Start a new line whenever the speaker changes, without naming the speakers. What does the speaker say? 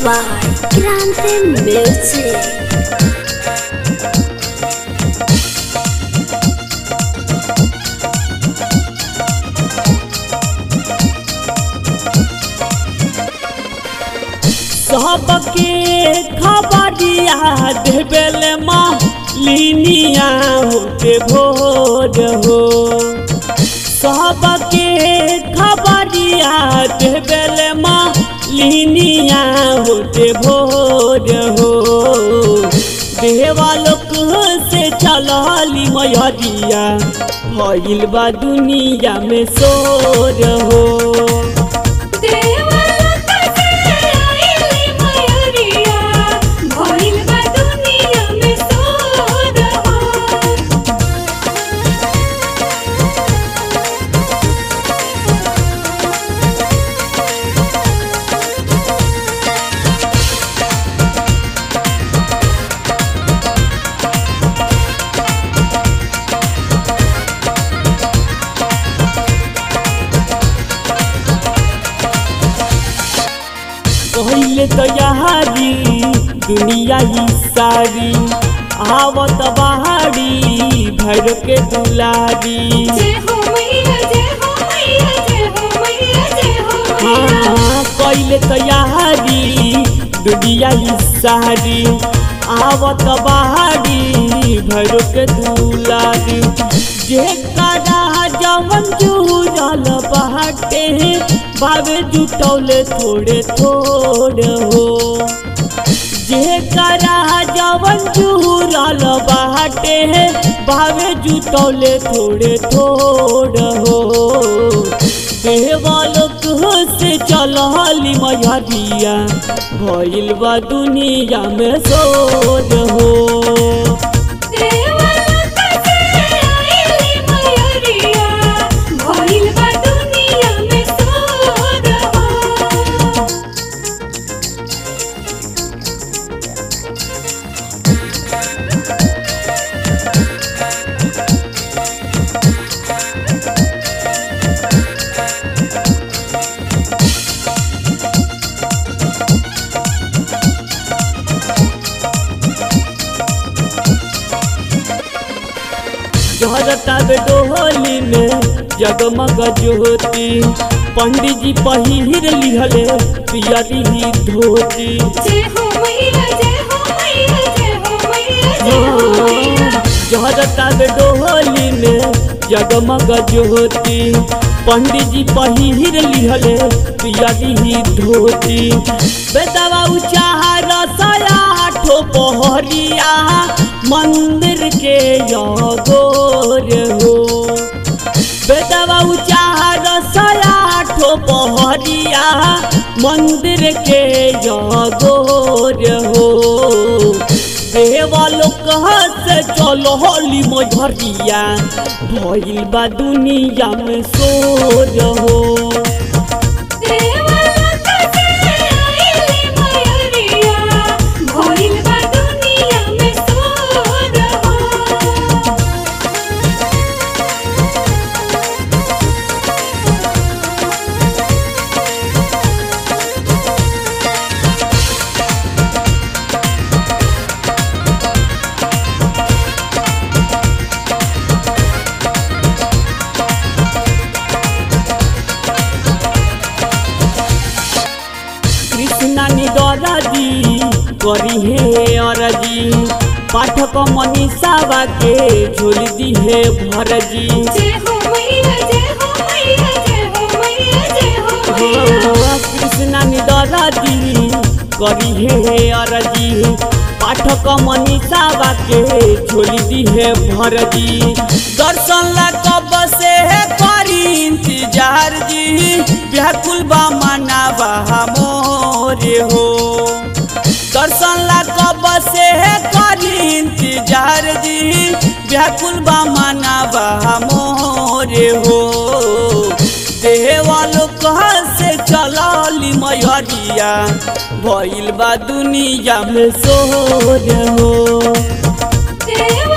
by Grande Music.
सबके खबरिया देवेल मालिनिया होते भोर हो सबके खबरिया देवेल मालिनिया होते भोर हो देवालोक से चलली मयरिया भइल बा दुनिया में शोर हो
देवलोक से आइली मयूरिया, भइल बा दुनिया में शोर हो।
पहले तो यहारी दुनिया ही सारी आवत बहारी भर के दुलारी
जय हो मैया, जय हो मैया, जय हो मैया, जय हो मैया।
हाँ पहले तो यहारी दुनिया ही सारी आवत बहारी भर के दुलारी जे करा जवन जुड़ल बाटे बाबे जुटौले थोड़े थोड़े हो जे करा जवन जुड़ल बाटे बाबे जुटौले थोड़े थोड़ हो देवालोक से चलली मयरिया भइल बा दुनिया में सोर हो
देवलोक से आइली मयूरिया, भइल बा दुनिया में शोर हो।
झरता डोली में जगमग ज्योति पंडित जी पहिर लिहले पियरी ही धोती
जय हो मैया, जय हो मैया, जय हो मैया, जय हो मैया।
झरता डोली में जगमग ज्योति पंडित जी पहिर लिहले पियरी ही धोती बेदवा उचार सया ठो पहरिया मंदिर के योगोर हो बेदवा उचार सया ठो पहरिया मंदिर के योगोर हो देवालोक से चलो होली मझरिया भइल बा दुनिया में सोर हो
देवलोक से आइली मयूरिया, भइल बा दुनिया में शोर हो।
कृष्णा निदरजी करी हे अरजी पाठक मनीषावा के झोल दी है भरजी
जय हो मैया, जय हो मैया, जय हो मैया, जय हो मैया।
कृष्णा निदरजी करी हे अरजी पाठक मनीषावा के झोल दी है भरजी दर्शन ला कब से है करी इंतजार जी व्याकुल बा मनावा मोरे हो दर्शन ला कब से है करी इंतजार जी व्याकुल बा मनावा मोरे हो देवालोक से चलली मयरिया भइल बा दुनिया में सोर हो
देव